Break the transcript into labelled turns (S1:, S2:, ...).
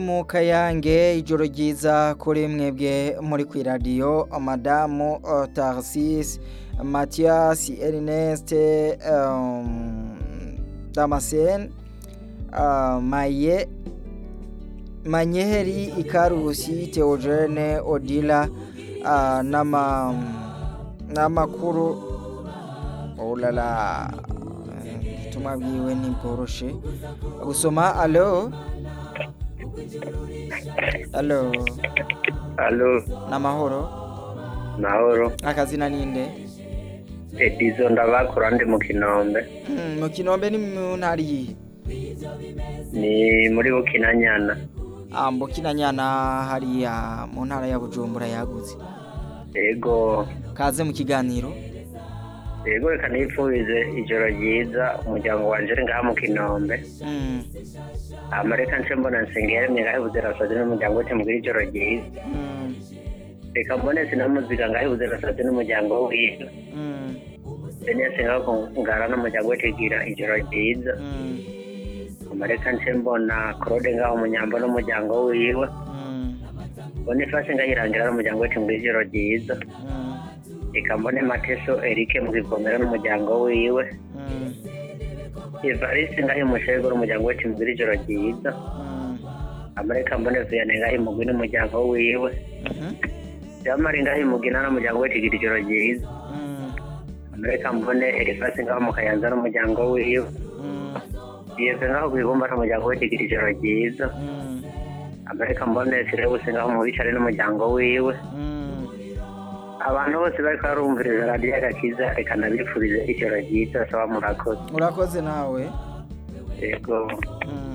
S1: mu kayange ijoro ryiza kuri mwebwe muri ku iradiyo madamu uh, tarsis mathias ernest um, damascene uh, maye manyeheri ikarusi theogene odila uh, nama n'amakuru olala ubutumwa bwiwe ntibworoshe gusoma alo alo
S2: Alo,
S1: n'amahoro
S2: mahoro.
S1: akazina ninde
S2: Edizo ndabakura ndi mu Kinombe.
S1: Hmm, mu kinombe ni mu ntara iyihe
S2: Ni muri Bukinanyana.
S1: Ah, mbukinanyana hariya mu ntara ya bujumbura yagutse
S2: Ego,
S1: kaze mu kiganiro
S2: ego reka nipfurize ijoro ryiza umuryango wanje uri ngaha mu Kinombe.
S1: Hmm,
S2: Hama reka nce mbona nsengere ngaho ibuzirasazi n'umuryango wote mugira ijoro ryiza.
S1: hmm,
S2: Reka mbone sinamuziga ngaho ibuzirasazi n'umuryango wiwe.
S1: hmm,
S2: Benese ngaho ngara n'umuryango wote ugira ijoro ryiza.
S1: hmm,
S2: Hama reka nce mbona Claude ngaho munyambo n'umuryango wiwe.
S1: hmm,
S2: Boniface ngaho irangira n'umuryango wote mugira ijoro ryiza.
S1: hmm,
S2: reka mbone mateso erike mu kivomero n'umuryango wiwe
S1: hmm,
S2: evariste ngaho imushego n'umuryango we timubwira ijoro ryiza
S1: hmm,
S2: amareka mbone viyane ngaho imugwi n'umuryango wiwe
S1: mhm,
S2: jamari ngaho imugina n'umuryango we tigira ijoro ryiza
S1: hmm,
S2: amareka mbone erifasi ngaho mu kayanza n'umuryango wiwe
S1: hmm,
S2: yeve ngaho kwibumba n'umuryango we tigira ijoro ryiza
S1: hmm,
S2: amareka mbone sirebuse ngaho mu bicare n'umuryango wiwe
S1: hmm.
S2: abantu bose bariko barumviriza radiyo agakiza reka nabifurize ijoro ryiza saba murakoze
S1: urakoze nawe
S2: yego
S1: Hmm.